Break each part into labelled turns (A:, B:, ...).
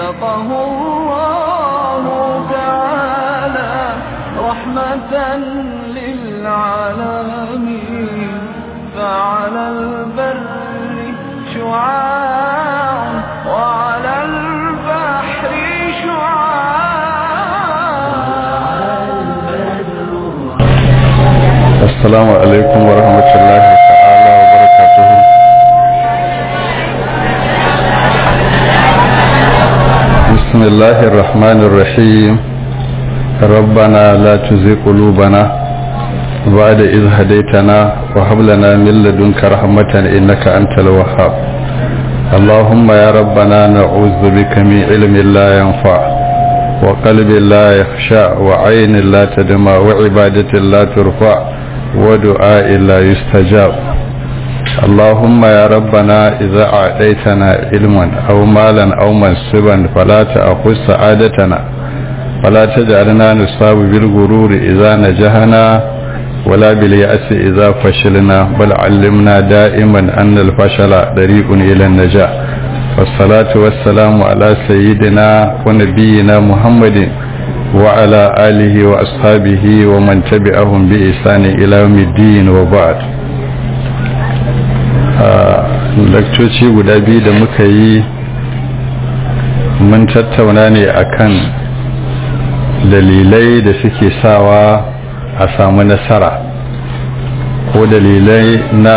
A: خلقه الله تعالى رحمة للعالمين فعلى البر شعاع وعلى البحر شعاع
B: السلام عليكم ورحمة الله تعالى وبركاته بسم الله الرحمن الرحيم ربنا لا تزغ قلوبنا بعد إذ هديتنا وهب لنا من لدنك رحمة إنك أنت الوهاب اللهم يا ربنا نعوذ بك من علم لا ينفع وقلب لا يخشع وعين لا تدمع وعبادة لا ترفع ودعاء لا يستجاب اللهم يا ربنا إذا أعطيتنا علما أو مالا أو منصبا فلا تأخذ سعادتنا ولا تجعلنا نصاب بالغرور إذا نجحنا ولا باليأس إذا فشلنا بل علمنا دائما أن الفشل طريق إلى النجاح والصلاة والسلام على سيدنا ونبينا محمد وعلى آله وأصحابه ومن تبعهم بإحسان إلى يوم الدين وبعد lakcoci guda biyu da muka yi mun tattauna ne akan dalilai da suke sawa a samu nasara ko dalilai na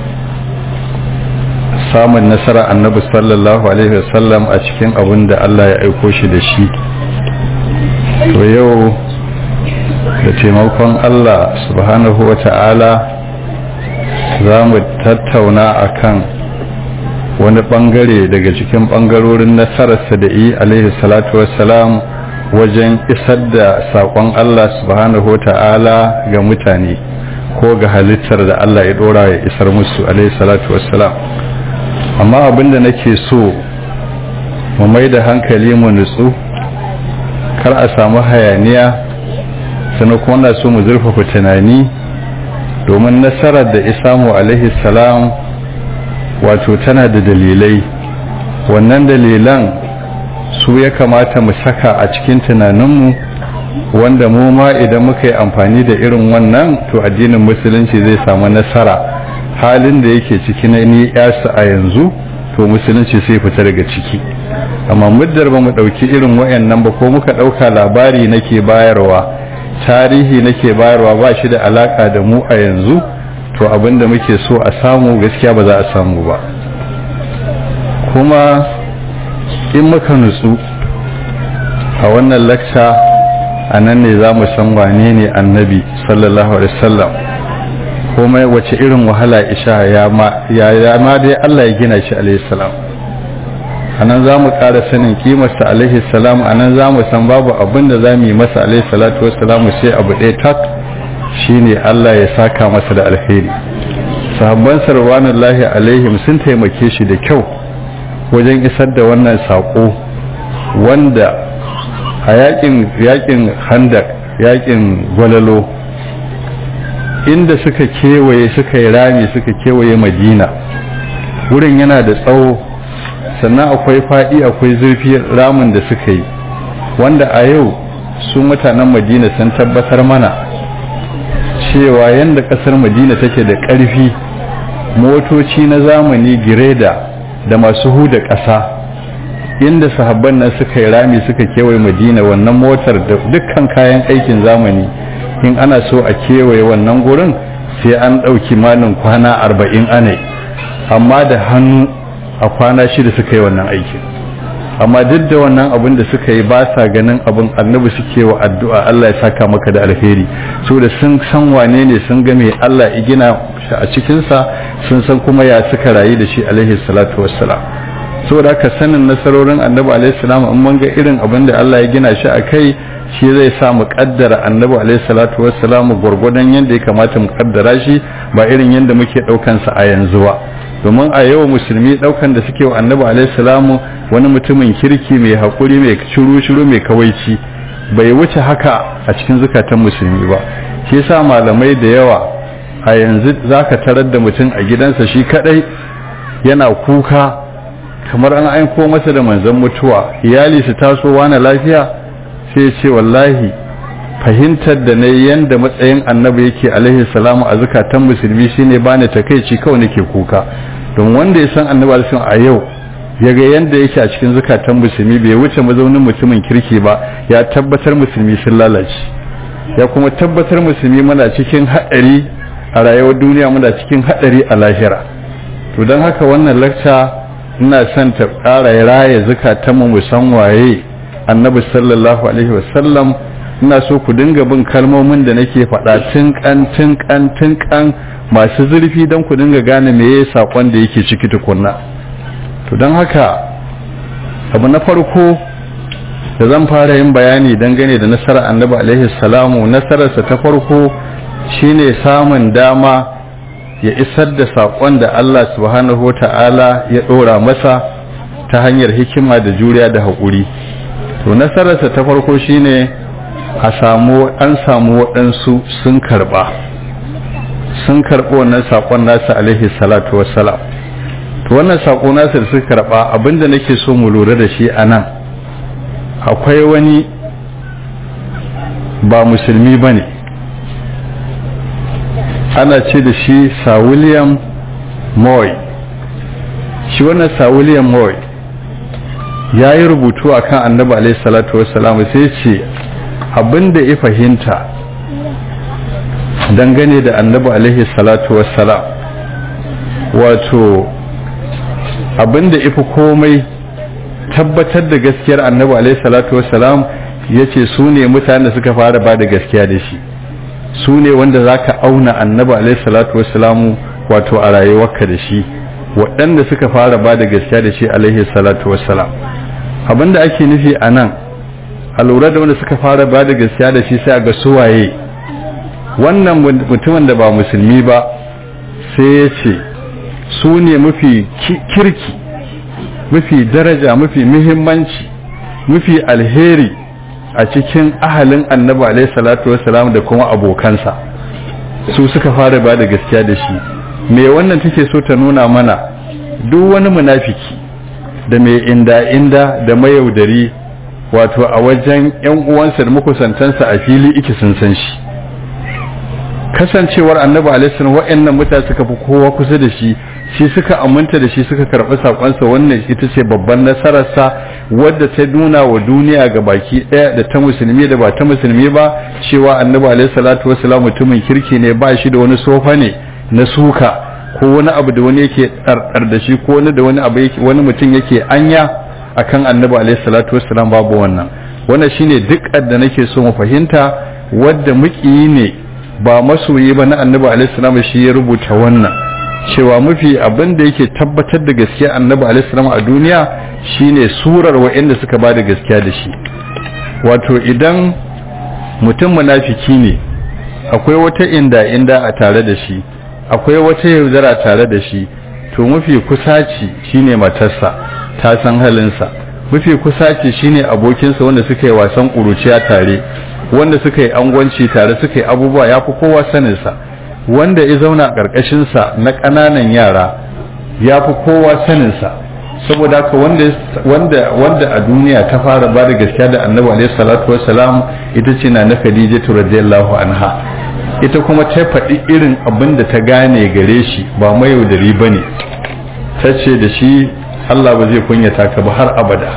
B: samun nasara annabi sallallahu alaihi wasallam a cikin abin da Allah ya aiko shi da shi to yau da taimakon Allah subhanahu wa ta'ala za mu tattauna akan wani bangare daga cikin bangarorin nasararsa da yi alaihi salatu wassalam wajen isar da saƙon Allah subhanahu wa ta'ala ga mutane ko ga halittar da Allah ya ɗora ya isar musu alaihi salatu wassalam amma abinda nake so mu mai da hankali mu nutsu kar a samu hayaniya sannan kuma na so mu zurfafa tunani domin nasarar da isamu alaihi salam wato tana da dalilai wannan dalilan su ya kamata mu saka a cikin tunaninmu wanda mu ma idan muka yi amfani da irin wannan to addinin musulunci zai samu nasara halin da yake ciki na ni yasa a yanzu to musulunci sai fita daga ciki amma muddar ba mu ɗauki irin wayannan ba ko muka ɗauka labari nake bayarwa tarihi nake bayarwa ba shi da alaka da mu a yanzu to abinda muke so a samu gaskiya ba za a samu ba kuma in muka nutsu a wannan lakca a nan ne za mu san wane ne annabi sallallahu alaihi wasallam kuma wace irin wahala isha ya ma dai Allah ya gina shi alaihi salam a nan za mu ƙara sanin kimarsa alaihi salam a nan za mu san babu abin da za mu yi masa alaihi salatu wassalamu sai abu ɗaya tak shine Allah ya saka masa da alheri sahabban sarwanullahi alaihim sun taimake shi da kyau wajen isar da wannan saƙo wanda a yakin yakin handak yakin gwalalo inda suka kewaye suka yi rami suka kewaye madina wurin yana da tsawo sannan akwai faɗi akwai zurfi ramin da suka yi wanda a yau su mutanen madina sun tabbatar mana cewa yadda ƙasar madina take da ƙarfi motoci na zamani gireda da masu huda ƙasa inda sahabban nan suka yi rami suka kewaye madina wannan motar da dukkan kayan aikin zamani in ana so a kewaye wannan gurin sai an ɗauki malin kwana arba'in anai amma da hannu a kwana shida suka yi wannan aikin amma duk da wannan abin da suka yi ba sa ganin abin annabi suke wa addu'a Allah ya saka maka da alheri so da sun san wane ne sun ga me Allah ya gina shi a cikinsa sun san kuma ya suka rayu da shi alaihi salatu wassalam saboda haka sanin nasarorin annabi alaihi salam in mun ga irin abin da Allah ya gina shi a kai shi zai sa mu kaddara annabi alaihi salatu wassalam gurgurdan yanda ya kamata mu kaddara shi ba irin yanda muke daukan sa a yanzu ba domin a yau musulmi daukan da suke wa annabi alaihi salamu wani mutumin kirki mai hakuri mai shiru shiru mai kawaici bai wuce haka a cikin zukatan musulmi ba shi yasa malamai da yawa a yanzu zaka tarar da mutum a gidansa shi kadai yana kuka kamar an aiko masa da manzan mutuwa iyali su taso wani lafiya sai ce wallahi fahimtar da na yanda matsayin annabi yake alaihi salamu a zukatan musulmi shine bani takeici kawai nake kuka don wanda ya san annabi alaihi a yau ya ga yanda yake a cikin zukatan musulmi bai wuce mazaunin mutumin kirki ba ya tabbatar musulmi sun lalace ya kuma tabbatar musulmi muna cikin haɗari a rayuwar duniya muna cikin haɗari a lahira to don haka wannan lakca ina son ta ƙara raya zukatanmu mu san waye annabi sallallahu alaihi wasallam ina so ku dinga bin kalmomin da nake faɗa tinkan tinkan tinkan masu zurfi don ku dinga gane me ya saƙon da yake ciki tukunna to don haka abu na farko da zan fara yin bayani dangane da nasarar annabi alaihi salamu nasararsa ta farko shine samun dama ya isar da saƙon da Allah subhanahu wa ta'ala ya ɗora masa ta hanyar hikima da juriya da haƙuri to nasararsa ta farko shine a samu an samu waɗansu sun karɓa sun karɓi wannan saƙon nasa alaihi salatu wassalam to wannan saƙo nasa da suka karɓa abinda nake so mu lura da shi a nan akwai wani ba musulmi ba ne ana ce da shi sir william moy shi wannan sir william moy ya yi rubutu a kan annabi alaihi salatu wassalam sai ce abinda ya fahimta dangane da annabi alaihi salatu wassalam wato abinda ya fi komai tabbatar da gaskiyar annabi alaihi salatu wassalam ya ce su ne mutane da suka fara ba da gaskiya da shi su ne wanda za ka auna annabi alaihi salatu wassalamu wato a rayuwarka da shi waɗanda suka fara ba da gaskiya da shi alaihi salatu wassalam abinda ake nufi a nan a lura da wanda suka fara ba da gaskiya da shi sai a ga suwaye wannan mutumin da ba musulmi ba sai ya ce su ne mafi kirki mafi daraja mafi muhimmanci mafi alheri a cikin ahalin annabi alaihi salatu wassalam da kuma abokansa su suka fara ba da gaskiya da shi me wannan take so ta nuna mana duk wani munafiki da mai inda inda da mayaudari wato a wajen yan uwansa da makusantansa a fili iki sun san shi kasancewar annabi alaihi salam wa'annan mutane suka fi kowa kusa da shi shi suka aminta da shi suka karɓi sakonsa wannan ita ce babban nasararsa wadda ta nuna wa duniya ga baki ɗaya da ta musulmi da ba ta musulmi ba cewa annabi alaihi salatu wasalam mutumin kirki ne ba shi da wani sofa ne na suka ko wani abu da wani yake ɗarɗar da shi ko wani da wani abu yake wani mutum yake anya akan annabi alaihi salatu wasalam babu wannan wannan shine duk da nake so mu fahimta wadda muƙiyi ne ba masoyi ba na annabi alaihi salam shi ya rubuta wannan cewa mafi abin da yake tabbatar da gaskiya annabi alaihi a duniya shine surar wa'anda suka ba da gaskiya da shi wato idan mutum munafiki ne akwai wata inda inda a tare da shi akwai wata yaudara tare da shi to mafi kusaci shine matarsa ta san halinsa mafi kusaci shine abokinsa wanda suka yi wasan ƙuruciya tare wanda suka yi angwanci tare suka yi abubuwa ya fi kowa saninsa wanda ya zauna ƙarƙashinsa na ƙananan yara ya fi kowa saninsa saboda haka wanda wanda a duniya ta fara ba da gaskiya da annabi alaihi salatu wassalam ita ce na na khadija radiyallahu anha ita kuma ta faɗi irin abin da ta gane gare shi ba mayaudari ba ne ta ce da shi allah ba zai kunyata ka ba har abada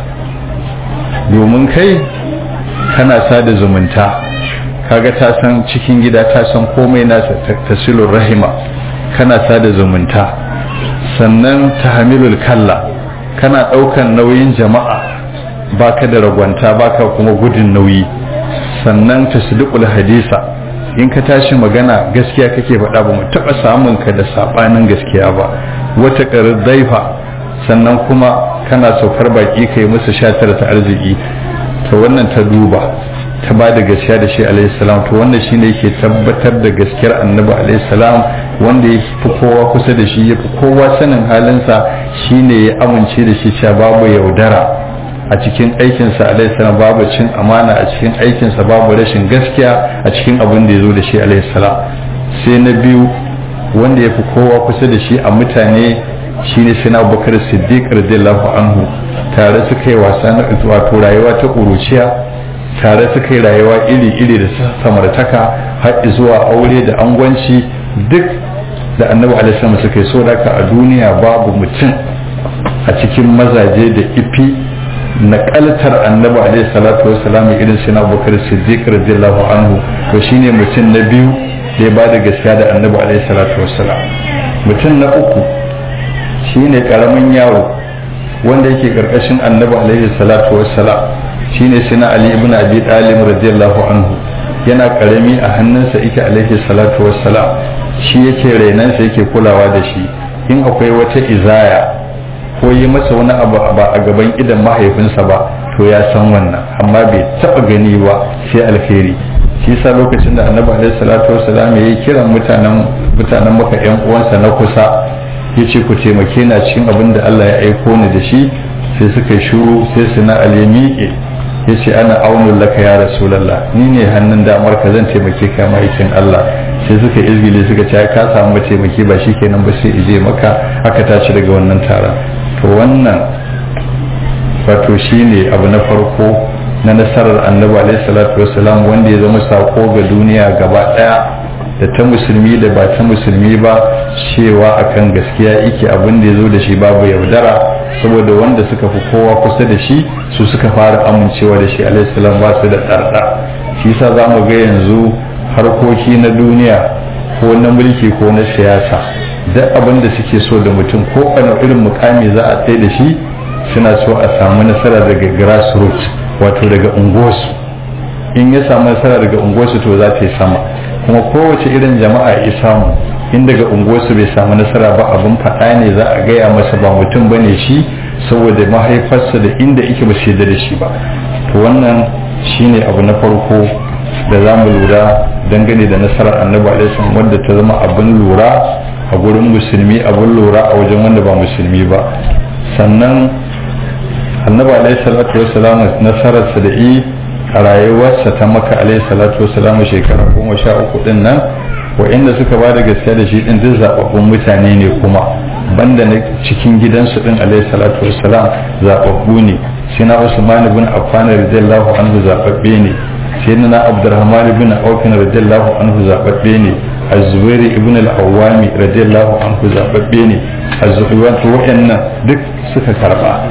B: domin kai kana sada zumunta kaga ta san cikin gida ta san komai nasa tasilur rahima kana sada zumunta sannan tahamilul kalla kana daukan nauyin jama'a baka da ragwanta baka kuma gudun nauyi sannan tasdiqul hadisa in ka tashi magana gaskiya kake faɗa ba mu taɓa samun ka da saɓanin gaskiya ba wata ƙarar zaifa sannan kuma kana saukar baki kai musu shatar ta arziki to wannan ta duba ta ba da gaskiya da shi alaihi salam to wannan shine yake tabbatar da gaskiyar annabi alaihi salam wanda ya fi kowa kusa da shi ya fi kowa sanin halinsa shine ya amince da shi cewa babu yaudara a cikin aikinsa alaihi salam babu cin amana a cikin aikinsa babu rashin gaskiya a cikin abin da ya zo da shi alaihi salam sai na biyu wanda ya fi kowa kusa da shi a mutane shine sai na abubakar siddiq radiyallahu anhu tare suka yi wasa na wato rayuwa ta ƙuruciya tare suka yi rayuwa iri-iri da samartaka har zuwa aure da angwanci duk da annabi alaihi suka yi so a duniya babu mutum a cikin mazaje da ifi na kaltar annabi alaihi salatu wassalam irin sai na abubakar siddiq radiyallahu anhu to shine mutum na biyu da ya ba da gaskiya da annabi alaihi salatu wassalam mutum na uku shine karamin yaro wanda yake karkashin annabi alaihi salatu wassalam shine sina ali ibn abi talib radiyallahu anhu yana karami a hannunsa yake alaihi salatu wassalam shi yake rainansa yake kulawa da shi in akwai wata izaya ko yi masa wani abu ba a gaban idan mahaifinsa ba to ya san wannan amma bai taba gani ba sai alheri shi yasa lokacin da annabi alaihi salatu wassalam ya yi kiran mutanen mutanen maka yan uwansa na kusa yace ku taimake na cikin abin da Allah ya aiko ni da shi sai suka yi shuru sai su na alimi yace ana aunul laka ya rasulullah ni ne hannun damar ka zan taimake ka maikin Allah sai suka izgile suka ce ka samu taimaki ba shikenan ba sai ije maka aka tashi daga wannan taron to wannan wato shine abu na farko na nasarar annabi alaihi salatu wasalam wanda ya zama sako ga duniya gaba daya da ta musulmi da ba ta musulmi ba cewa akan gaskiya yake abin da ya zo da shi babu yaudara saboda wanda suka fi kowa kusa da shi su suka fara amincewa da shi alaihi salam ba su da tsarda shi yasa za mu ga yanzu harkoki na duniya ko na mulki ko na siyasa duk abin da suke so da mutum ko wani irin mukami za a tsaye da shi suna so a samu nasara daga grassroots wato daga unguwarsu in ya samu nasara daga unguwarsu to za ta yi sama kuma kowace irin jama'a ya samu in daga unguwarsu bai samu nasara ba abin faɗa ne za a gaya masa ba mutum bane shi saboda mahaifarsa da inda ike ba su da shi ba to wannan shine abu na farko da za mu lura dangane da nasarar annabi alaihi wanda ta zama abin lura a gurin musulmi abin lura a wajen wanda ba musulmi ba sannan annabi alaihi salatu wassalam nasararsa da i a rayuwarsa ta maka alaihi salatu wassalam shekara goma sha uku din nan wa'inda suka ba da gaskiya da shi din duk zababbun mutane ne kuma banda na cikin gidansu din alaihi salatu wassalam zababbu ne sina usman ibn affan radiyallahu anhu zababbe ne sayyidina abdurrahman ibn auf radiyallahu anhu zababbe ne az-zubair ibn al-awwam radiyallahu anhu zababbe ne az-zubair wa'annan duk suka karba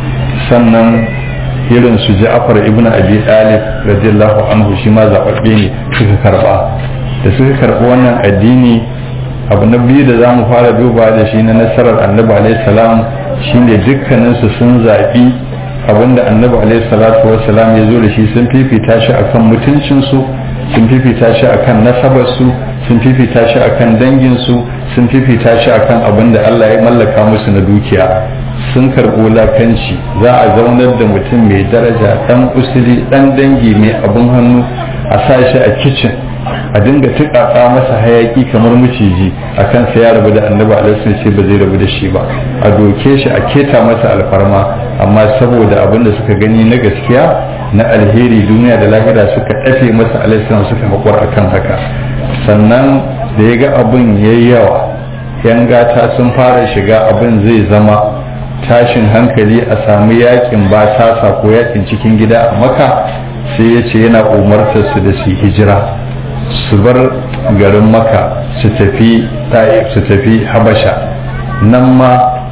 B: sannan irin su ja'far ibn abi talib radiyallahu anhu shi ma zababbe ne suka karba da suka karbi wannan addini abu na biyu da za mu fara duba da shi na nasarar annabi alaihi salam shine dukkaninsu sun zaɓi abinda annabi alaihi salatu wassalam ya zo da shi sun fifita shi akan mutuncinsu sun fifita shi akan nasabarsu sun fifita shi akan danginsu sun fifita shi akan abin da Allah ya mallaka musu na dukiya sun karɓi wulakanci za a zaunar da mutum mai daraja ɗan usuli ɗan dangi mai abin hannu a sa shi a kicin a dinga tuƙaƙa masa hayaki kamar maciji a kan sa ya rabu da annabi alaihi ce ba zai rabu da shi ba a doke shi a keta masa alfarma amma saboda abin da suka gani na gaskiya na alheri duniya da lahira suka ɗafe masa alaihi suka haƙura akan haka sannan da ya ga abin ya yi yawa yan gata sun fara shiga abin zai zama tashin hankali a samu yakin ba tasa ko yakin cikin gida a maka sai ya ce yana umartar su da su hijira su bar garin maka su tafi su tafi habasha nan ma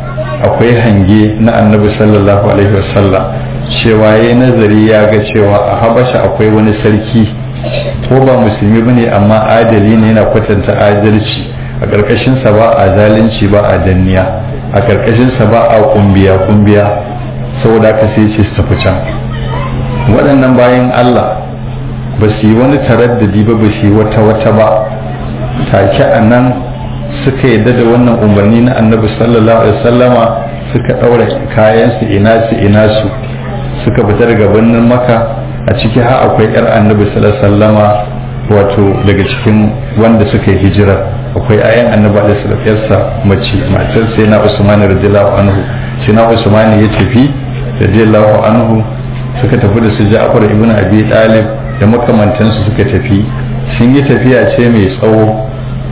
B: akwai hange na annabi sallallahu alaihi wasallam cewa ya nazari ya ga cewa a habasha akwai wani sarki ko ba musulmi bane amma adali ne yana kwatanta adalci a ƙarƙashinsa ba a zalunci ba a danniya a ƙarƙashinsa ba a kumbiya kumbiya saboda haka sai ce su tafi can waɗannan bayan Allah ba su yi wani taraddadi ba ba su yi wata wata ba take a nan suka yadda da wannan umarni na annabi sallallahu alaihi wasallama suka ɗaura kayansu ina su ina su suka fita daga birnin maka a ciki har akwai yar annabi sallallahu alaihi wasallama wato daga cikin wanda suka yi hijira akwai ayan annabi alaihi sallallahu yarsa mace matar sai na usman radiyallahu anhu sai na usman ya tafi radiyallahu anhu suka tafi da su ja'far ibn abi talib da makamantansu suka tafi sun yi tafiya ce mai tsawo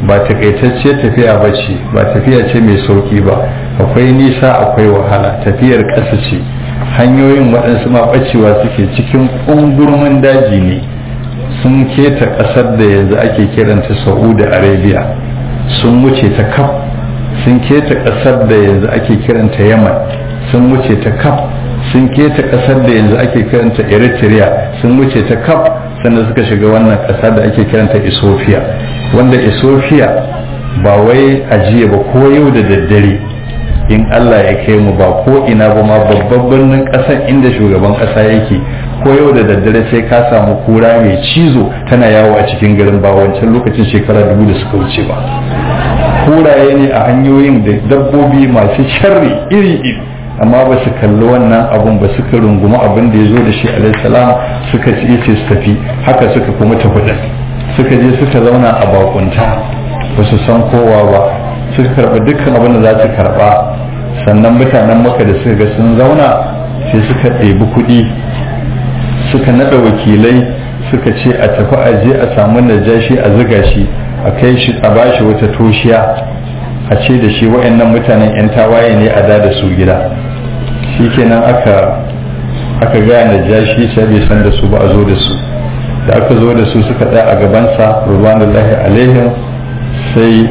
B: ba takaitacce tafiya ba ce ba tafiya ce mai sauki ba akwai nisa akwai wahala tafiyar ƙasa ce hanyoyin waɗansu ma ɓacewa suke cikin ƙungurmin daji ne sun keta ƙasar da yanzu ake kiranta saudi arabia sun wuce ta kaf sun keta ƙasar da yanzu ake kiranta yaman sun wuce ta kaf sun keta ƙasar da yanzu ake kiranta eritrea sun wuce ta kaf sannan suka shiga wannan ƙasa da ake kiranta ethiopia wanda ethiopia ba wai ajiye ba ko yau da daddare in allah ya kai mu ba ko ina ba ma babban birnin ƙasar inda shugaban ƙasa yake ko yau da daddare sai ka samu kura mai cizo tana yawo a cikin garin ba wancan lokacin shekara dubu da suka wuce ba kuraye ne a hanyoyin da dabbobi masu sharri iri-iri amma ba su kalli wannan abun ba suka rungumi abin da ya zo da shi alaihissalam suka ci ce su tafi haka suka kuma tafi ɗin suka je suka zauna a bakunta ba su san kowa ba suka karɓi dukkan abin da za su karɓa sannan mutanen maka da suka ga sun zauna sai suka ɗebi kuɗi suka naɗa wakilai suka ce a tafi a je a samu najashi a ziga shi a kai shi a bashi wata toshiya a ce da shi wa'annan mutanen 'yan tawaye ne a da da su gida shi kenan aka aka gaya najashi sai bai san da su ba a zo da su da aka zo da su suka tsaya a gabansa rubanullahi alaihim sai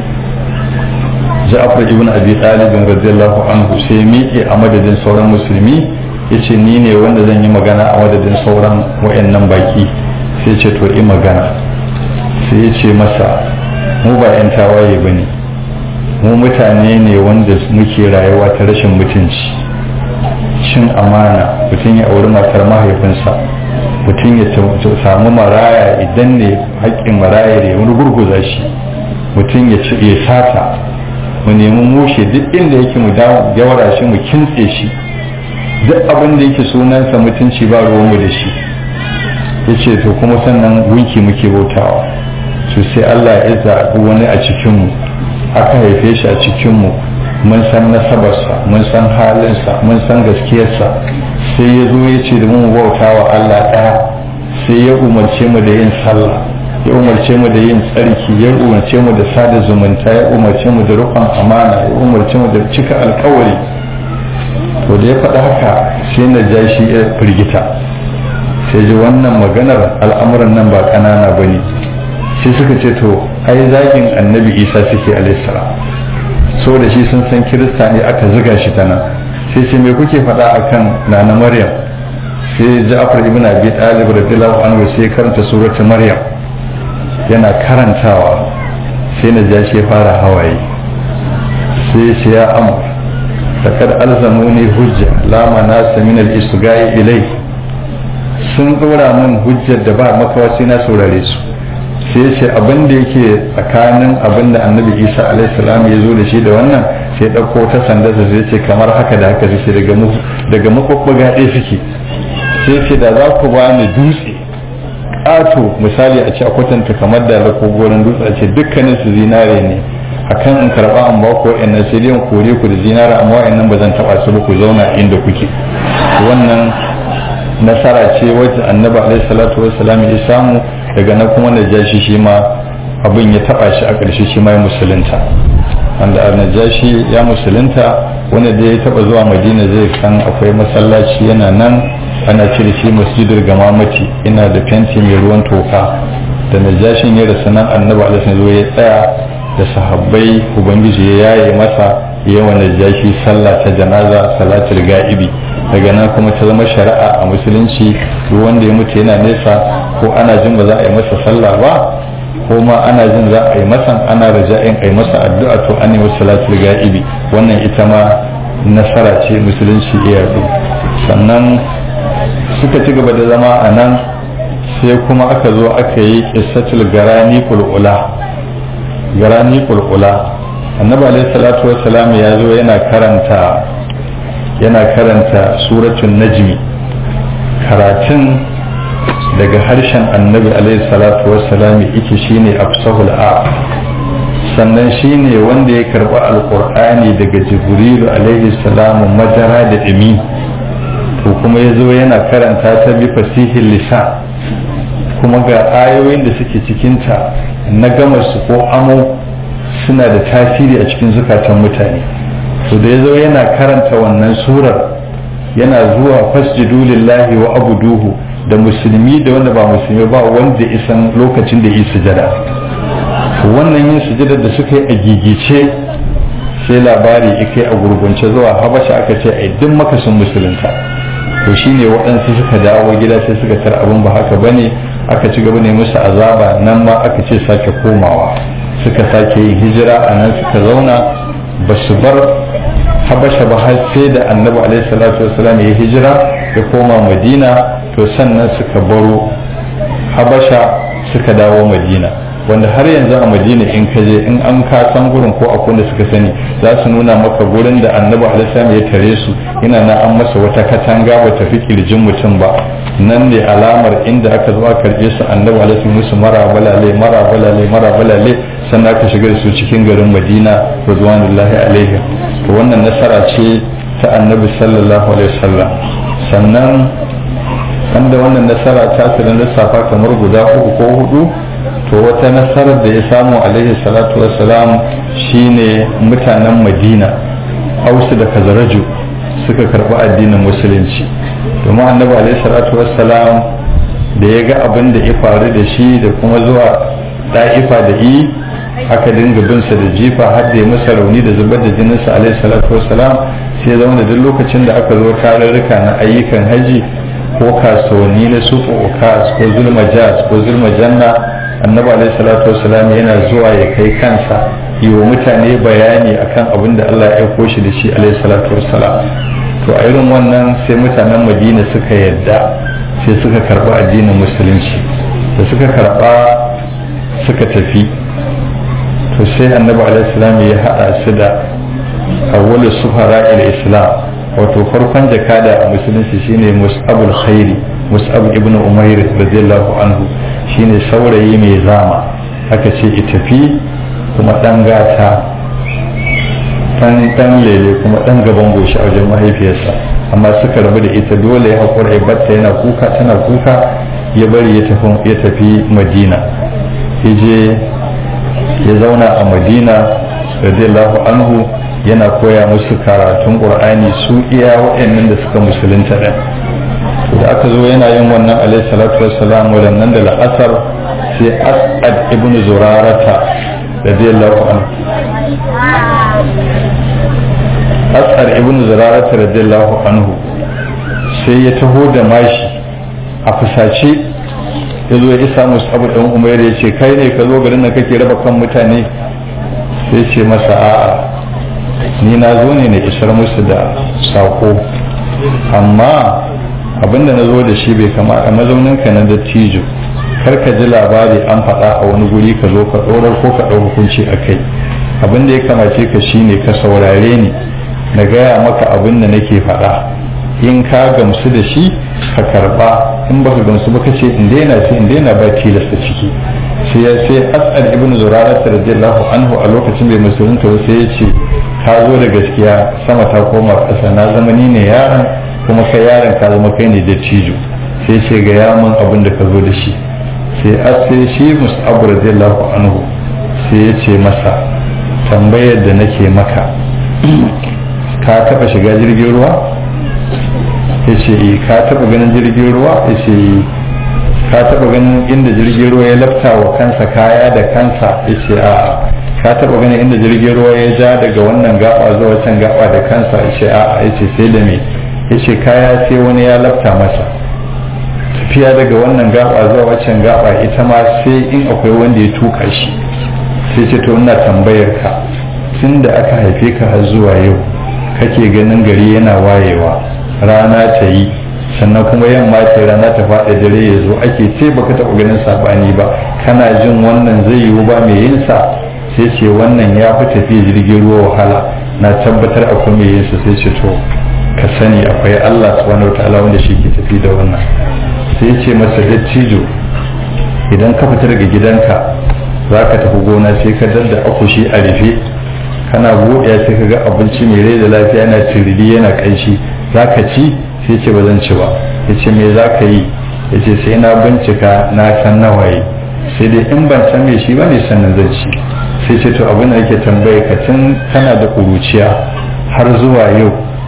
B: ja'afar ibn abi talib radiyallahu anhu sai miƙe a madadin sauran musulmi yace ni ne wanda zan yi magana a madadin sauran wayannan baki sai ce to yi magana sai ya ce masa mu ba 'yan tawaye ba ne mu mutane ne wanda muke rayuwa ta rashin mutunci cin amana mutum ya auri matar mahaifinsa mutum ya samu maraya idan ne haƙƙin maraya da ya gurguza shi mutum ya ci ya sata mu nemi mushe duk inda yake mu gyawara shi mu kintse shi duk abin da yake sunansa mutunci ba ruwanmu da shi ya ce to kuma sannan gunki muke bautawa su sai Allah ya zaɓi wani a cikinmu aka haife shi a cikinmu mun san nasabarsa mun san halinsa mun san gaskiyarsa sai ya zo ya ce da mu bauta wa Allah ɗaya sai ya umarce mu da yin sallah ya umarce mu da yin tsarki ya umarce mu da sada zumunta ya umarce mu da rufan amana ya umarce mu da cika alkawari to da ya faɗa haka sai na ja shi ya firgita sai ji wannan maganar al'amuran nan ba ƙanana ba ne sai suka ce to ai zagin annabi isa suke alaihissalam saboda shi sun san kirista ne aka ziga shi ta nan sai ce me kuke faɗa akan nana maryam sai ja'far ibn abi talib radiyallahu anhu sai karanta suratul maryam yana karantawa sai na ja shi fara hawaye sai ce ya amur laqad alzamuni hujja la manasa min al-isgai ilai sun dora min hujjar da ba makawa sai na saurare su sai ce abin da yake tsakanin abin da annabi isa alaihissalam ya zo da shi da wannan sai ɗauko ta sandarsa sai ce kamar haka da haka suke daga daga makwabbaga ɗaya suke sai ce da za ku bani dutse ƙato misali a ce a kwatanta kamar da ko goron dutse a ce dukkanin su zinare ne akan in karɓa an ba ku wa'annan sai dai kore ku da zinare amma wa'annan ba zan taɓa su ba ku zauna inda kuke wannan nasara ce wacce annabi alaihi salatu wassalam ya samu daga na kuma najashi shi ma abin ya taba shi a ƙarshe shi ma ya musulunta wanda najashi ya musulunta wanda da ya taba zuwa madina zai san akwai masallaci yana nan ana cire shi masjidar gamamati ina da fenti mai ruwan toka da najashin ya rasu nan annabi alaihi zo ya tsaya da sahabbai ubangiji ya yaye masa yawan najashi sallah ta janaza salatul ga'ibi daga nan kuma ta zama shari'a a musulunci duk wanda ya mutu yana nesa ko ana jin ba za a yi masa sallah ba ko ma ana jin za a yi masa ana raja'in a yi masa addu'a to an yi masa salatul ga'ibi wannan ita ma nasara ce musulunci iya sannan suka ci gaba da zama a nan sai kuma aka zo aka yi qissatul garani kulula garani kulula annabi alaihi salatu wassalam ya zo yana karanta yana karanta suratun najmi karatun daga harshen annabi alaihi salatu wassalam yake shine afsahul a sannan shine wanda ya karba alqur'ani daga jibrilu alaihi salamu madara da dimi to kuma ya zo yana karanta ta bi fasihin lisan kuma ga ayoyin da suke cikinta na gama su ko amo suna da tasiri a cikin zukatan mutane to da ya zo yana karanta wannan surar yana zuwa fasjidu lillahi wa abuduhu da musulmi da wanda ba musulmi ba wanda isan lokacin da yi sujada to wannan yin sujada da suka yi a gigice sai labari ike a gurgunce zuwa habasha aka ce ai duk makasin musulunta to shine waɗansu suka dawo gida sai suka tar abin ba haka bane aka ci gaba ne musu azaba nan ma aka ce sake komawa suka sake yin hijira a nan suka zauna ba su bar habasha ba har sai da annabi alaihi salatu wasalam ya hijira ya koma madina to sannan suka baro habasha suka dawo madina wanda har yanzu a madina in ka je in an ka san gurin ko akwai da suka sani za su nuna maka gurin da annabi alaihi ya tare su ina na an masa wata katanga ba tafi kirjin mutum ba nan ne alamar inda aka zo aka karbe su annabi alaihi musu mara balale mara balale mara balale sannan aka shiga da su cikin garin madina radwanullahi alaihi to wannan nasara ce ta annabi sallallahu alaihi wasallam sannan wanda wannan nasara ta tsirin lissafa kamar guda uku ko hudu to wata nasarar da ya samu alaihi salatu wassalam shine mutanen madina ausu da kazaraju suka karɓi addinin musulunci domin annabi alaihi salatu wassalam da ya ga abin da ya faru da shi da kuma zuwa da'ifa da yi aka dinga binsa da jifa har da ya masa rauni da zubar da jininsa alaihi salatu wassalam sai zama da duk lokacin da aka zo tarurruka na ayyukan haji ko kasuwanni na sufu ukas ko zulma jaz ko zulma janna annabi alaihi salatu wassalam yana zuwa ya kai kansa yi wa mutane bayani akan abin da Allah ya aiko shi da shi alaihi salatu wassalam to a irin wannan sai mutanen madina suka yadda sai suka karba addinin musulunci da suka karba suka tafi to sai annabi alaihi salam ya hada su da awwalu sufara ila islam wato farkon jakada a musulunci shine mus'abul khairi mus'ab ibn umair radiyallahu anhu shine saurayi mai zama aka ce tafi kuma dan gata dan dan lele kuma dan gaban goshi a wajen mahaifiyarsa amma suka rabu da ita dole ya haƙura ya batta yana kuka tana kuka ya bari ya tafi ya tafi madina je ya zauna a madina radiyallahu anhu yana koya musu karatun qur'ani su iya waɗannan da suka musulunta ɗin da aka zo yana yin wannan alaihi salatu wassalam waɗannan da la'asar sai as'ad ibn zurarata radiyallahu anhu as'ad ibn zurarata radiyallahu anhu sai ya taho da mashi a fusace ya zo ya isa musu abu ɗan umar ya ce kai ne ka zo garin nan kake raba kan mutane sai ce masa a'a ni na zo ne na isar musu da sako amma abinda na zo da shi bai kama a mazauninka na dattijo kar ka ji labari an faɗa a wani guri ka zo ka ɗorar ko ka ɗau hukunci a kai abin da ya kamace ka shine ka saurare ni na gaya maka abin da nake faɗa in ka gamsu da shi ka karɓa in baka gamsu ba ka ce in daina sai in daina ba tilasta ciki sai ya sai as'ad ibn zurara radiyallahu anhu a lokacin bai musulunta ba sai ya ce ka zo da gaskiya sama ta koma ƙasa na zama ni ne yaron kuma kai yaron ka zama kai ne da cijo sai ce ga yamin abin da ka zo da shi sai sai shi mus'ab radiyallahu anhu sai ya ce masa tambayar da nake maka ka taba shiga jirgin ruwa ya ce ka taba ganin jirgin ruwa ya ce ka taba ganin inda jirgin ruwa ya lafta wa kansa kaya da kansa ya ce a ka taba ganin inda jirgin ruwa ya ja daga wannan gaba zuwa can gaba da kansa ya ce a ya ce sai da me ya ce kaya sai wani ya lafta masa tafiya daga wannan gaba zuwa waccan gaba ita ma sai in akwai wanda ya tuka shi sai ce to ina tambayar ka tun da aka haife ka har zuwa yau kake ganin gari yana wayewa rana ta yi sannan kuma yamma ce rana ta faɗa dare ya zo ake ce baka taɓa ganin saɓani ba kana jin wannan zai yiwu ba mai yin sa sai ce wannan ya fi tafiya jirgin ruwa wahala na tabbatar akwai mai yin sa sai ce to ka sani akwai Allah subhanahu wataala wanda shi ke tafi da wannan sai ce masa dattijo idan ka fita daga gidanka za ka tafi gona sai ka dadda akushi a rufe kana buɗe sai ka ga abinci mai rai da lafiya yana tiriri yana ƙanshi za ka ci sai ce ba zan ci ba ya ce me za ka yi ya ce sai na bincika na san nawaye sai dai in ban san me shi ba ne sannan zan ci sai ce to abin da yake tambaye ka tun kana da ƙuruciya har zuwa yau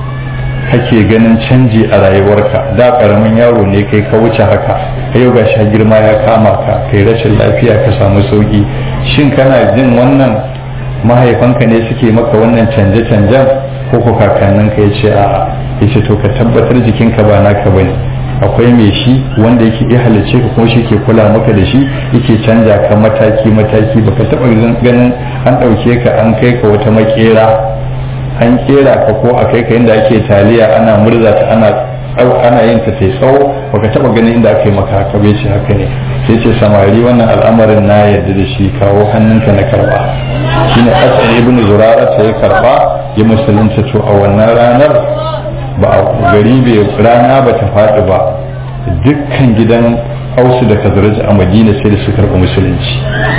B: kake ganin canji a rayuwarka da karamin yaro ne kai ka wuce haka yau ga sha girma ya kama ka kai rashin lafiya ka samu sauki shin kana jin wannan mahaifanka ne suke maka wannan canje-canjen ko ko kakanninka ya ce a'a ya ce to ka tabbatar jikinka ba naka bane akwai mai shi wanda yake iya halicce ka kuma shi ke kula maka da shi yake canja ka mataki mataki baka taba ganin an ɗauke ka an kai ka wata makera an kera ka ko a kai ka inda ake taliya ana murza ta ana ana yin ta tai tsawo baka taba ganin inda aka yi maka haka bai ce haka ne sai ce samari wannan al'amarin na yarda da shi kawo hannunka na karba shine asali ibnu zurara ta ya karba ya musulunta to a wannan ranar ba a gari bai rana ba ta faɗi ba dukkan gidan ausu da kazaraj a madina sai da su karɓi musulunci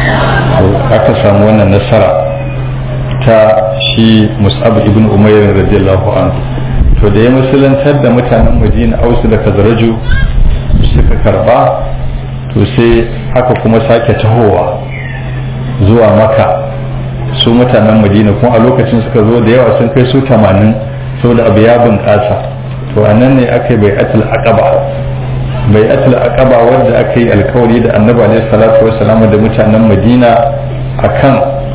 B: aka samu wannan nasara ta shi mus'ab ibn umair radiyallahu anhu to da ya musulantar da mutanen madina ausu da kazaraju suka karba to sai haka kuma sake tahowa zuwa maka su mutanen madina kuma a lokacin suka zo da yawa sun kai su tamanin saboda abu ya bunƙasa to a nan ne aka yi bai'atul aqaba bai'atul aqaba wanda aka yi alkawari da annabi alaihi salatu wassalam da mutanen madina akan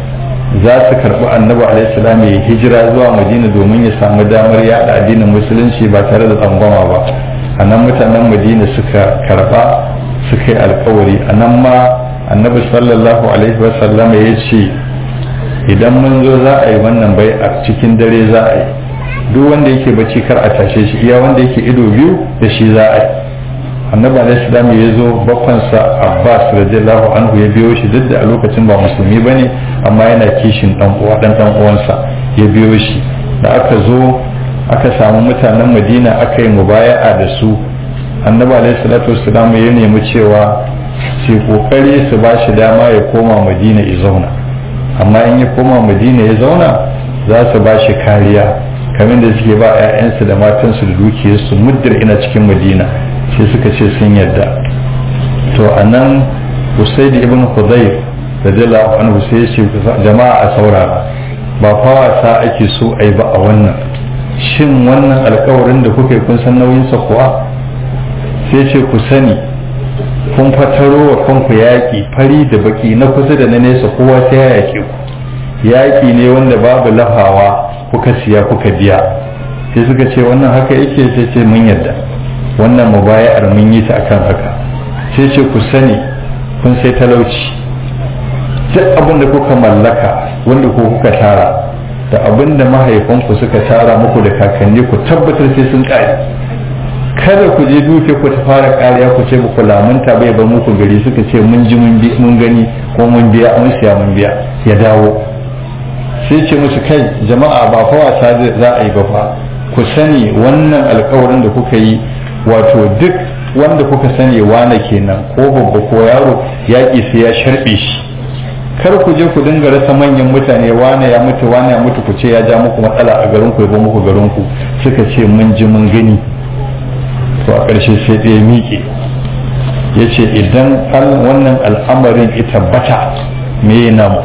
B: za su karɓi annabi alaihissalam ya hijira zuwa madina domin ya samu damar yada addinin musulunci ba tare da tsangwama ba a nan mutanen madina suka karɓa suka yi alkawari a nan ma annabi sallallahu alaihi wasallam ya ce idan mun zo za a yi wannan bai a cikin dare za a yi duk wanda yake bacci kar a tashe shi iya wanda yake ido biyu da shi za a yi annabi alaihissalam ya zo bakwansa abbas radiyallahu anhu ya biyo shi duk da a lokacin ba musulmi ba ne amma yana kishin dan uwa dan dan uwansa ya biyo shi da aka zo aka samu mutanen madina aka yi mubaya'a da su annabi alaihissalatu wassalam ya nemi cewa su kokari su ba shi dama ya koma madina ya zauna amma in ya koma madina ya zauna za su ba shi kariya kamar da suke ba 'ya'yansu da matansu da dukiyarsu muddar ina cikin madina sai suka ce sun yadda to a nan usaid ibn hudayr radiyallahu anhu sai ya ce jama'a a saurara ba fa wasa ake so a yi ba a wannan shin wannan alkawarin da kuka yi kun san nauyinsa kuwa sai ce ku sani kun fataro wa kanku yaƙi fari da baki na kusa da na nesa kowa sai ya yaƙe ku yaƙi ne wanda babu lafawa kuka siya kuka biya sai suka ce wannan haka yake sai ce mun yadda wannan mubaya'ar mun yi ta akan haka sai ce ku sani kun sai talauci duk abin da kuka mallaka wanda ko kuka tara da abin da mahaifanku suka tara muku da kakanni ku tabbatar sai sun kare kada ku je duke ku ta fara kariya ku ce muku lamunta bai ba muku gari suka ce mun ji mun gani ko mun biya mun siya mun biya ya dawo sai ce musu kai jama'a ba fa wasa za a yi ba fa ku sani wannan alkawarin da kuka yi wato duk wanda kuka sani wane kenan ko babba ko yaro yaƙi sai ya sharɓe shi kar ku je ku dinga rasa manyan mutane wane ya mutu wane ya mutu ku ce ya ja muku matsala a garin ku ya muku garin ku suka ce mun ji mun gani to a ƙarshe sai ɗaya miƙe ya ce idan wannan al'amarin ya tabbata me ya namu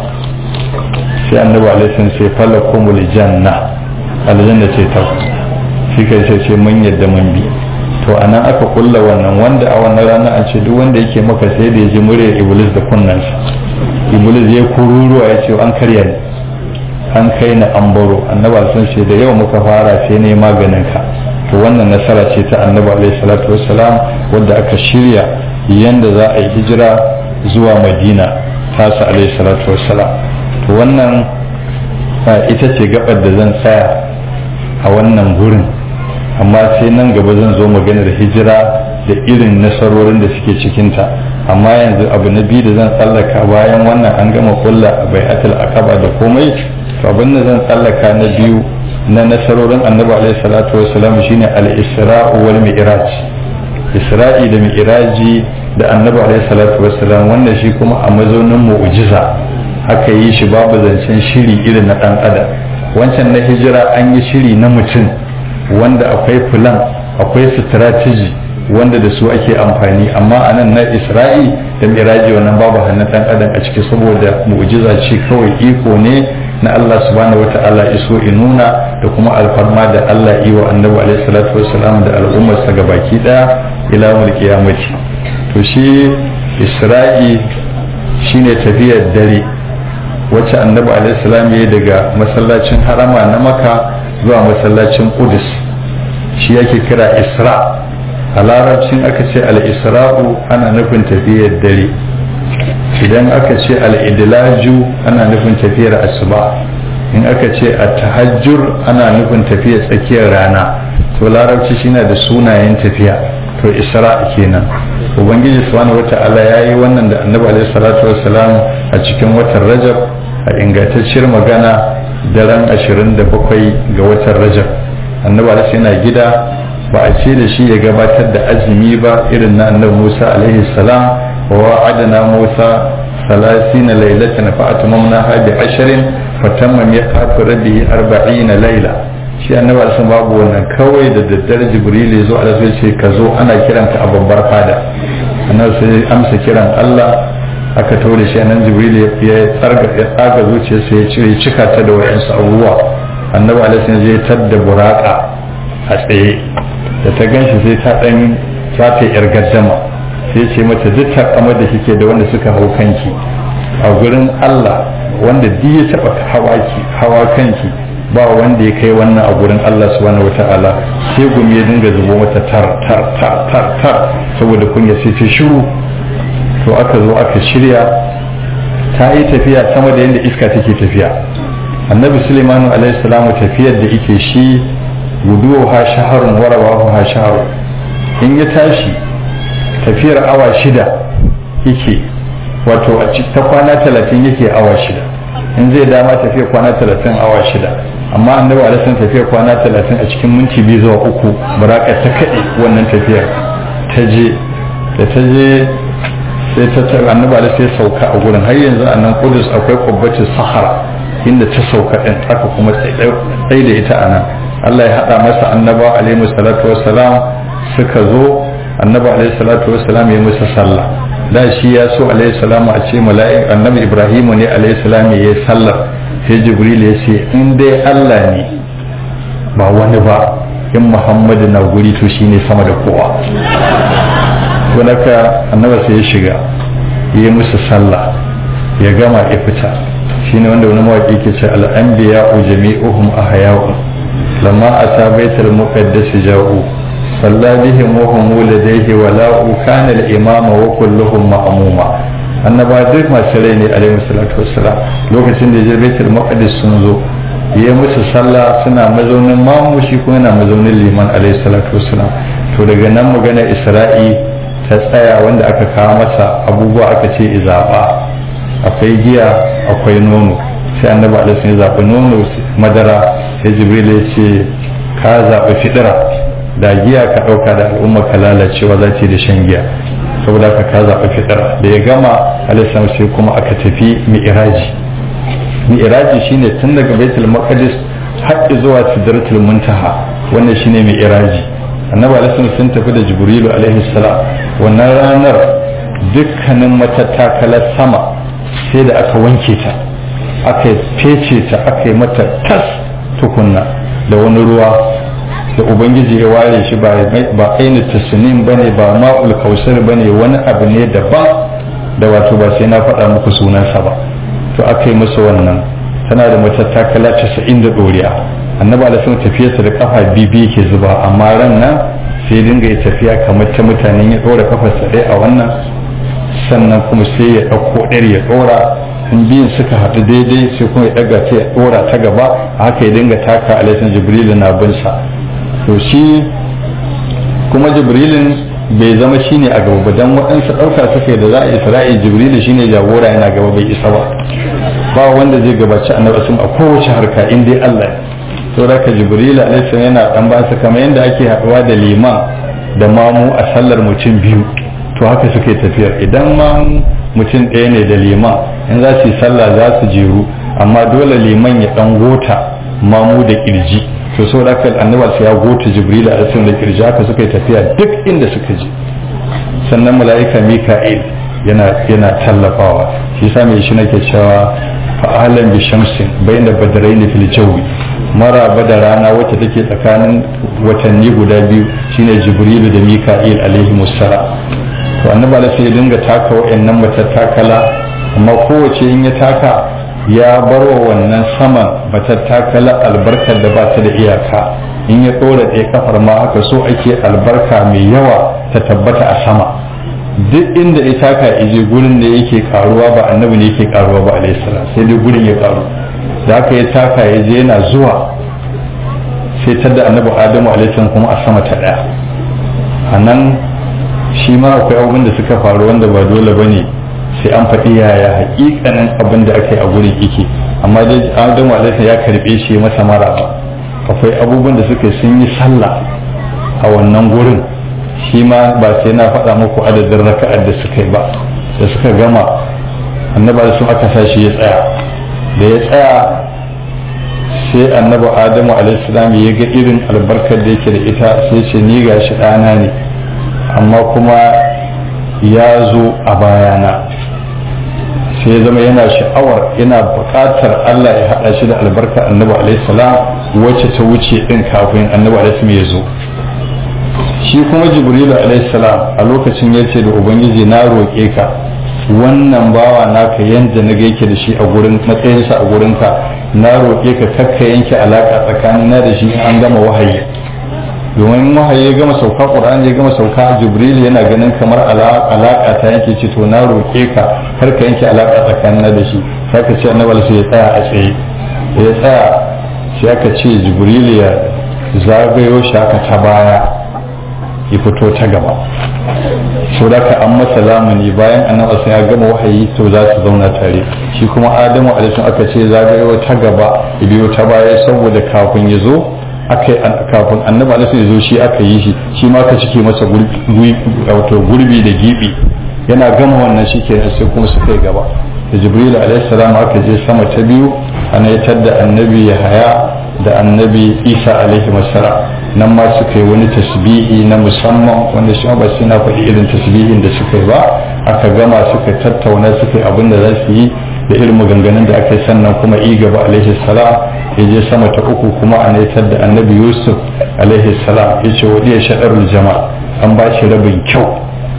B: sai annabi alaihi sai falakumul janna aljanna ce ta shi kai sai ce mun yadda mun bi to a nan aka kulla wannan wanda a wannan rana an ce duk wanda yake maka sai da ya ji muryar iblis da kunnansa iblis ya kururuwa ya ce an karya ni an kai ni an baro annaba sun ce da yau muka fara sai ne maganin ka to wannan nasara ce ta annabi alaihi salatu wassalam wanda aka shirya yanda za a yi hijira zuwa madina tasa alaihi salatu wassalam to wannan ita ce gabar da zan tsaya a wannan gurin amma sai nan gaba zan zo maganar hijira da irin nasarorin da suke cikinta amma yanzu abu na biyu da zan tsallaka bayan wannan an gama kulla bai'atul akaba da komai to abin da zan tsallaka na biyu na nasarorin annabi alaihi salatu wassalam shine al-isra'u wal mi'raj isra'i da mi'raji da annabi alaihi salatu wassalam wanda shi kuma a mazaunin mu'jiza aka yi shi babu zancen shiri irin na dan adam wancan na hijira an yi shiri na mutum wanda akwai plan akwai strategy wanda da su ake amfani amma a nan na isra'i da miraji wannan babu hannun dan adam a ciki saboda mu'jiza ce kawai iko ne na Allah subhanahu wata'ala iso inuna da kuma alfarma da Allah yi wa annabi alaihi salatu wassalam da al'ummarsa gabaki daya ila mul qiyamati to shi isra'i shine tafiyar dare wacce annabi alaihi salam ya daga masallacin harama na maka zuwa masallacin qudus shi yake kira isra a larabcin aka ce al-isra'u ana nufin tafiyar dare idan aka ce al-idlaju ana nufin tafiyar asuba in aka ce at-tahajjur ana nufin tafiyar tsakiyar rana to larabci shine da sunayen tafiya to isra kenan ubangiji subhanahu wata'ala yayi wannan da annabi alaihi salatu wassalam a cikin watan rajab a ingantacciyar magana daren 27 ga watan rajab annabi alaihi yana gida ba a ce da shi ya gabatar da azumi ba irin na annabi musa alaihi salam wa wa'adana musa salasina lailatan fa atmamnaha bi ashrin fatamma miqatu rabbihi arba'ina laila shi annabi alaihi babu wannan kawai da daddare jibril ya zo alaihi ce ka zo ana kiranka a babbar fada annabi sai amsa kiran Allah aka tore shi nan jibril ya tsarga ya tsaga zuciyarsa ya cire cika ta da wayansu abubuwa annabi alaihi ya tadda buraka a tsaye da ta ganshi sai ta dan za ta yar gaddama sai ce mata duk takamar da kike da wanda suka hau kanki a gurin Allah wanda duk ya taba hawaki hawa kanki ba wanda ya kai wannan a gurin Allah subhanahu wataala sai gumi ya dinga zubo mata tar tar tar tar tar saboda kunya sai ta shiru to aka zo aka shirya ta yi tafiya sama da yadda iska take tafiya annabi suleimanu alaihi salamu tafiyar da ike shi guduwa ha shaharun warawa ha shaharun in ya tashi tafiyar awa shida yake wato a ta kwana talatin yake awa shida in zai dama tafiyar kwana talatin awa shida amma annabi alaihi tafiyar kwana talatin a cikin minti biyu zuwa uku baraka ta kaɗe wannan tafiyar ta je da ta je sai ta tara annabi alaihi sai sauka a gurin har yanzu a nan kudus akwai kubbacin sahara inda ta sauka din aka kuma tsaye da ita a nan Allah ya haɗa masa annaba alaihi salatu wassalam suka zo annaba alaihi salatu wassalam ya musu sallah da shi ya so alaihi salamu a ce mala'ik annabi ibrahimu ne alaihi salam ya yi sallar sai jibril ya ce in dai Allah ne ba wani ba in muhammadu na guri to shine sama da kowa to naka annaba sai ya shiga yi musu sallah ya gama ya fita shine wanda wani mawaƙi ke ce al'anbiya u jami'uhum ahya'u lamma ata baitul muqaddas ja'u salla bihim wa hum ladayhi wa la kana al-imama wa kulluhum ma'muma annaba duk masu rai ne alaihi salatu wassalam lokacin da je baitul muqaddas sun zo yi musu sallah suna mazaunin mamu shi kuma yana mazaunin liman alaihi salatu wassalam to daga nan magana isra'i ta tsaya wanda aka kawo masa abubuwa aka ce izaba akwai giya akwai nono sai annabi alaihi ya zaɓi nono madara sai jibril ya ce ka zaɓi fidira da giya ka ɗauka da al'umma ka lalacewa za ta da shan giya saboda ka ka zaɓi fidira da ya gama alaihi sai kuma aka tafi mi'iraji mi'iraji shine tun daga baitul maqdis har zuwa sidratul muntaha wannan shine mi'iraji annabi alaihi sun tafi da jibrilu alaihi salam wannan ranar dukkanin matattakalar sama sai da aka wanke ta aka fece ta aka yi mata tas tukunna da wani ruwa da ubangiji ya ware shi ba aini tasnim bane ba ma'ul kausar bane wani abu ne daban da wato ba sai na faɗa muku sunansa ba to aka yi masa wannan tana da matattakala casa'in da ɗoriya annabi alaihi tafiyarsa da kafa bibi yake zuba amma ran nan sai dinga yi tafiya kamar ta mutanen ya ɗora kafarsa ɗaya a wannan sannan kuma sai ya ɗauko ɗar ya ɗora in biyun suka haɗu daidai sai kuma ya ɗaga ta ya ɗora ta gaba haka ya dinga taka alaihi jibrilu na bin sa to shi kuma jibrilin bai zama shine a gaba dan waɗansu ɗauka suka da za a isra'i jibrilu shine jagora yana gaba bai isa ba ba wanda zai gabaci annabi sun a kowace harka in dai Allah to raka jibrilu alaihi yana dan ba su kamar yadda ake haɗuwa da liman da mamu a sallar mutum biyu to haka suke tafiyar idan ma mutum ɗaya ne da liman in za su yi sallah za su jeru amma dole liman ya ɗan gota mamu da ƙirji to so da aka annabi sai ya gota jibril a cikin da kirji haka suka yi tafiya duk inda suka je sannan mala'ika mika'il yana yana tallafawa shi yasa mai shi nake cewa fa'alan bi shamsin bayna badrayn fil jawi maraba da rana wacce take tsakanin watanni guda biyu shine jibrilu da mika'il alaihi musala to annabi sai ya dinga taka wayannan matattakala amma kowace in ya taka ya bar wa wannan saman matattakala albarkar da ba ta da iyaka in ya ɗora ɗaya kafar ma haka so ake albarka mai yawa ta tabbata a sama duk inda ya taka ije gurin da yake karuwa ba annabi ne yake karuwa ba alaihi salam sai dai gurin ya karu da haka ya taka ya je yana zuwa sai tadda annabi adamu alaihi salam kuma a sama ta daya a nan shi ma akwai abubuwan da suka faru wanda ba dole ba ne sai an faɗi yaya hakikanin abin da aka yi a gurin yake amma dai adamu alaihi ya karɓe shi masa maraba akwai abubuwan da suka sun yi sallah a wannan gurin shi ma ba sai na faɗa muku adadin raka'ar da suka yi ba da suka gama annaba da sun aka sa shi ya tsaya da ya tsaya sai annabi adamu alaihissalam ya ga irin albarkar da yake da ita sai ce ni ga shi ɗana ne amma kuma ya zo a bayana sai ya zama yana sha'awar yana buƙatar Allah ya haɗa shi da albarkar annabi alaihissalam wacce ta wuce ɗin kafin annabi alaihissalam ya zo shi kuma jibrilu alaihissalam a lokacin ya ce da ubangiji na roƙe ka wannan bawa naka yanda na yake da shi a gurin matsayinsa a gurinka na roƙe ka kakka yanke alaƙa tsakanin na da shi in an gama wahayi domin wahayi ya gama sauka ƙur'ani ya gama sauka jibril yana ganin kamar alaƙa ta yanke ce to na roƙe ka kar ka yanke alaƙa tsakanin na da shi sai ka ce annabi sai ya tsaya a tsaye ya tsaya sai aka ce jibril ya zagayo shi aka ta baya ya fito ta gaba so da ka an masa lamuni bayan annabi sai ya gama wahayi to za su zauna tare shi kuma adamu alaihi aka ce zagayo ta gaba ya biyo ta baya saboda kafin ya zo aka kafin annabi alaihi ya zo shi aka yi shi shi ma ka cike masa gurbi da gibi yana gama wannan shi kenan sai kuma suka yi gaba da jibril alaihi salam aka je sama ta biyu ana ya da annabi yahaya da annabi isa alaihi wasallam nan ma suka yi wani tasbihi na musamman wanda shi ba sai na faɗi irin tasbihin da suka yi ba aka gama suka tattauna suka yi abin da za su yi da irin maganganun da aka yi sannan kuma i gaba alaihi salam ya je sama ta uku kuma a naitar da annabi yusuf alaihi salam ya ce wa iya shaɗarul jama'a an ba shi rabin kyau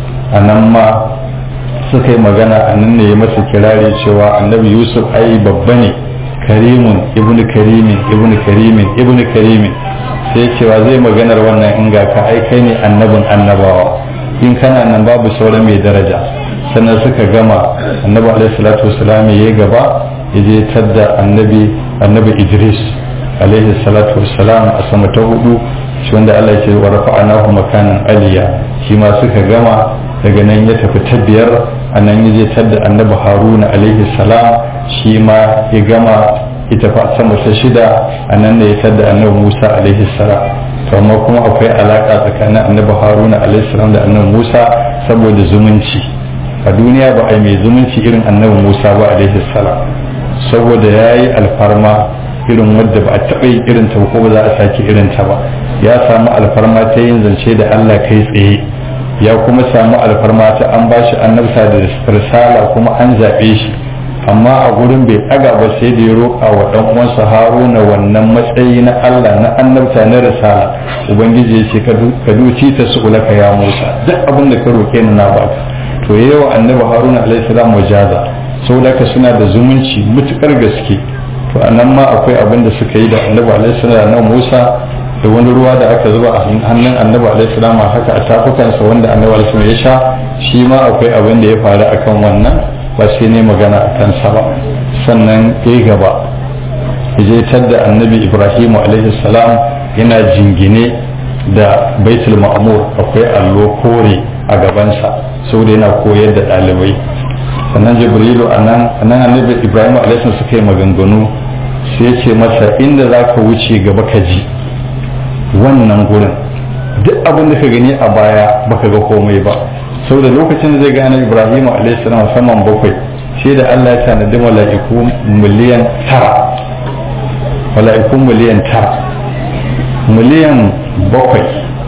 B: a nan ma suka yi magana a nan ne ya masa kirari cewa annabi yusuf ai babba ne karimun ibnu karimin ibnu karimin ibnu karimin sai cewa zai maganar wannan in ga ka ai kai ne annabin annabawa in kana nan babu sauran mai daraja sannan suka gama annabi alaihi salatu wasalam ya gaba ya je tadda annabi annabi idris alaihi salatu wasalam a sama ta hudu shi wanda Allah ya ce wa rafa'anahu makanan aliya shi ma suka gama daga nan ya tafi ta biyar a nan ya je tadda annabi haruna alaihi salam shi ma ya gama ita fa sama ta shida a nan ne ya tadda annabi musa alaihi salam to amma kuma akwai alaka tsakanin annabi haruna alaihi salam da annabi musa saboda zumunci a duniya ba a mai zumunci irin annabi musa ba alaihi salam saboda ya yi alfarma irin wadda ba a taɓa yin irin ta ko ba za a sake irin ta ba ya samu alfarma ta yin zance da allah kai tsaye ya kuma samu alfarma ta an ba shi annabta da risala kuma an zaɓe shi amma a gurin bai ɗaga ba sai da ya roƙa wa ɗan uwansa haruna wannan matsayi na allah na annabta na risala ubangiji ya ce ka duci ta su ulaka ya musa duk abin da ka roƙe ni na baka to yawa annabi haruna alaihi salam wajaza saboda ka suna da zumunci mutukar gaske to anan ma akwai abin da suka yi da annabi alaihi salam na musa da wani ruwa da aka zuba a hannun annabi alaihi salam haka a tafukansa wanda annabi alaihi salam ya sha shi ma akwai abin da ya faru akan wannan ba sai ne magana a kansa ba sannan ya gaba je da annabi ibrahim alaihi salam yana jingine da baitul ma'mur akwai allo kore a gabansa saboda yana koyar da ɗalibai sannan jibrilu a nan annabi ibrahim alaihi suka yi maganganu sai ce masa inda za ka wuce gaba ka ji wannan gurin duk abin da ka gani a baya baka ga komai ba saboda lokacin da zai ga annabi ibrahim alaihi salam saman bakwai sai da Allah ya tanadi mala'iku miliyan tara mala'iku miliyan tara miliyan bakwai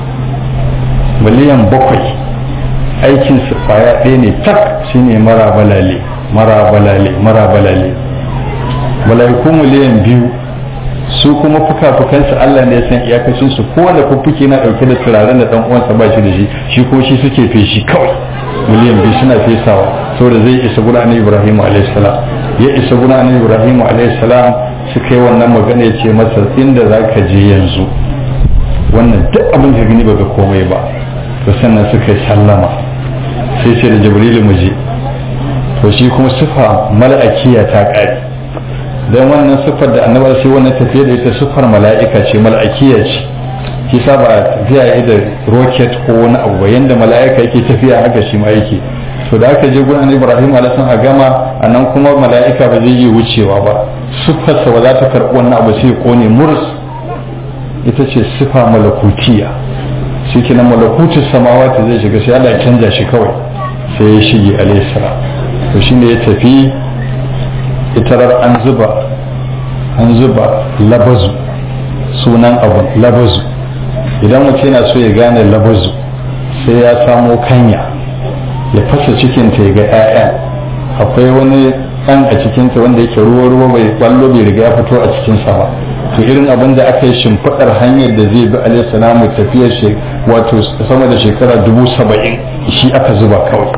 B: miliyan bakwai aikinsu kwaya ɗaya ne tak shine mara balale mara balale mara balale mala'iku miliyan biyu su kuma fuka-fukansu Allah ne ya san iyakacin su kowane fuffuke na ɗauke da turaren da ɗan uwansa ba shi da shi shi ko shi suke feshi kawai miliyan biyu suna fesawa saboda zai isa guda annabi Ibrahim alayhi salam ya isa guda annabi Ibrahim alayhi salam suka yi wannan magana ya ce masa inda za ka je yanzu wannan duk abin da gani baka komai ba to sannan suka yi sallama sai ce da jibrilu mu je to shi kuma sifa mala'akiya ta ƙare don wannan siffar da annabar sai wannan tafiya da ita siffar mala'ika ce mala'akiya ce shi sa ba tafiya yi da rocket ko wani abu ba yanda mala'ika yake tafiya haka shi ma yake to da aka je gurin ibrahim alaihi a gama a nan kuma mala'ika ba zai yi wucewa ba siffarsa ba za ta karɓi wannan abu sai kone murs ita ce siffa malakutiya shi kenan malakutin samawati zai shiga sai Allah ya canja shi kawai sai ya shige alaihi salam to shine ya tafi itarar an zuba an zuba labazu sunan abun labazu idan mutum yana so ya gane labazu sai ya samo kanya ya fasa cikinta ya ga 'ya'ya akwai wani ɗan a cikinta wanda yake ruwa-ruwa bai ballo bai riga ya fito a cikinsa ba to irin abin da aka yi shimfiɗar hanyar da zai bi alaihi salamu tafiyar shi wato sama da shekara dubu saba'in shi aka zuba kawai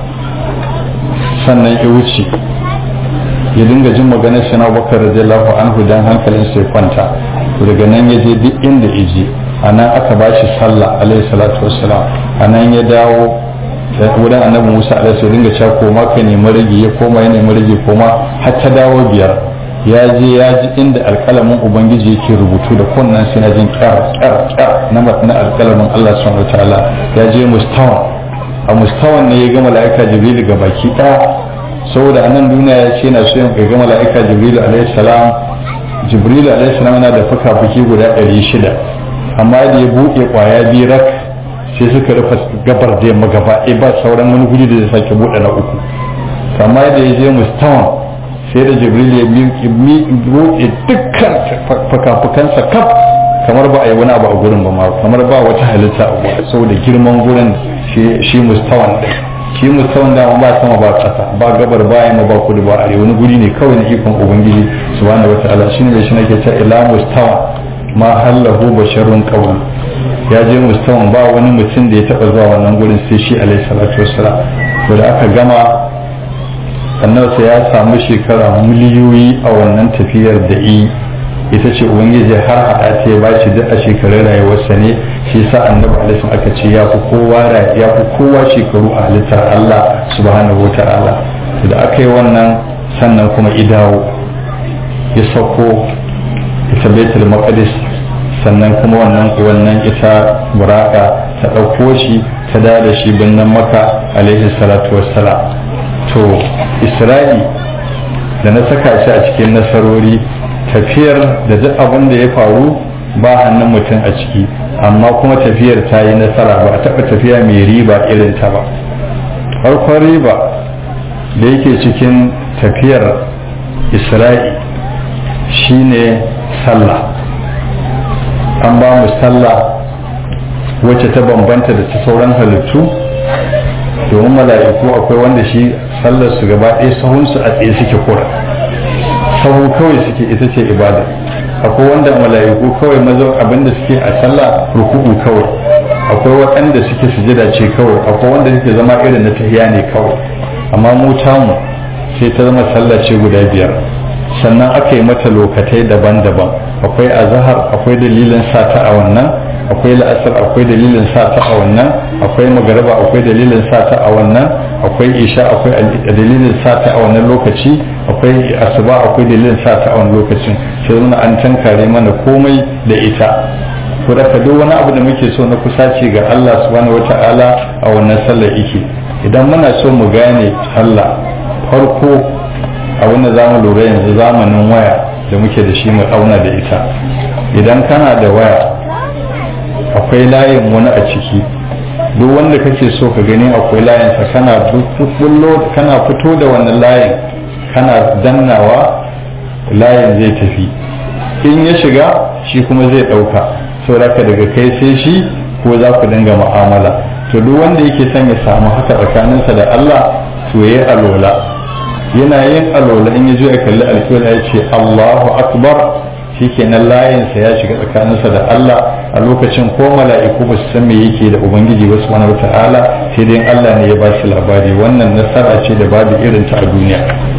B: sannan ya wuce ya dinga jin maganar shi na bakar radiyallahu anhu dan hankalin sai kwanta daga nan ya je duk inda ya je a nan aka ba shi sallah alaihi salatu wassalam a nan ya dawo wurin annabi musa alaihi salatu dinga cewa koma ka nemi rage ya koma ya nemi rage koma har ta dawo biyar ya je ya ji inda alkalamin ubangiji yake rubutu da kunnan sai na jin kyar kyar kyar na na alkalamin allah subhanahu wataala ya je mustawan a mustawan ne ya ga mala'ika jibril ga baki ɗaya saboda anan duniya ya ce na so yin ga mala'ika jibril alaihi salam jibril alaihi salam yana da fuka-fuki guda 600 amma da ya buɗe kwaya biyu rak sai suka rufe gabar da yamma gaba ɗaya ba sauran wani guri da zai sake buɗe na uku amma da ya je mustawan sai da jibril ya buɗe dukkan fuka-fukansa kaf kamar ba a yi wani abu a gurin ba ma kamar ba wata halitta a gurin saboda girman gurin shi mustawan ɗin shi mustawan dama ba sama ba ƙasa ba gabar ba yamma ba kudu ba arewa wani guri ne kawai na ikon ubangiji subhanahu wataala shine mai shi nake cewa ila mustawan ma hallahu basharun qawl ya je mustawan ba wani mutum da ya taba zuwa wannan gurin sai shi alaihi salatu wassalam to da aka gama annabi sai ya samu shekara miliyoyi a wannan tafiyar da yi ita ce ubangiji har haɗa ta ya bashi duk a shekarun rayuwarsa ne shi sa annabi alaihi aka ce ya fi kowa ya fi kowa shekaru a halittar Allah subhanahu wata'ala da aka yi wannan sannan kuma idawo ya sauko ita baitul maqdis sannan kuma wannan wannan ita buraka ta ɗauko shi ta da da shi birnin maka alaihi salatu wassalam to isra'i da na saka shi a cikin nasarori tafiyar da duk abin da ya faru ba hannun mutum a ciki amma kuma tafiyar ta yi nasara ba a taɓa tafiya mai riba irin ta ba farkon riba da yake cikin tafiyar isra'i shine sallah an ba mu sallah wacce ta bambanta da ta sauran halittu domin mala'iku akwai wanda shi sallar su gaba ɗaya sahunsu a tsaye suke kura sahu kawai suke ita ce ibada akwai wanda mala'iku kawai mazo abinda suke a sallah ruku'u kawai akwai waɗanda suke sujada ce kawai akwai wanda suke zama irin na tahiya ne kawai amma mu tamu sai ta zama sallah ce guda biyar sannan aka yi mata lokatai daban-daban akwai azahar akwai dalilin sata a wannan akwai la'asar akwai dalilin sata a wannan akwai magariba akwai dalilin sata a wannan akwai isha akwai dalilin sata a wannan lokaci akwai asuba akwai dalilin sata a wannan lokacin sai nuna an tankare mana komai da ita ko da duk wani abu da muke so na kusaci ga Allah subhanahu wata'ala a wannan sallar yake idan muna so mu gane Allah farko a wanda za mu lura yanzu zamanin waya da muke da shi mu auna da ita idan kana da waya akwai layin wani a ciki duk wanda kake so ka gani akwai layinsa kana bullo kana fito da wannan layin kana dannawa layin zai tafi in ya shiga shi kuma zai ɗauka saboda daga kai sai shi ko za ku dinga mu'amala to duk wanda yake son ya samu haka tsakaninsa da Allah to yayi alola yana yin alola in ya zo ya kalli alkiyar ya ce Allahu akbar shikenan layinsa ya shiga tsakaninsa da Allah a lokacin ko mala'iku ba su san me yake da ubangiji wasu wani ta'ala sai dai Allah ne ya ba shi labari wannan nasara ce da babu irin ta a duniya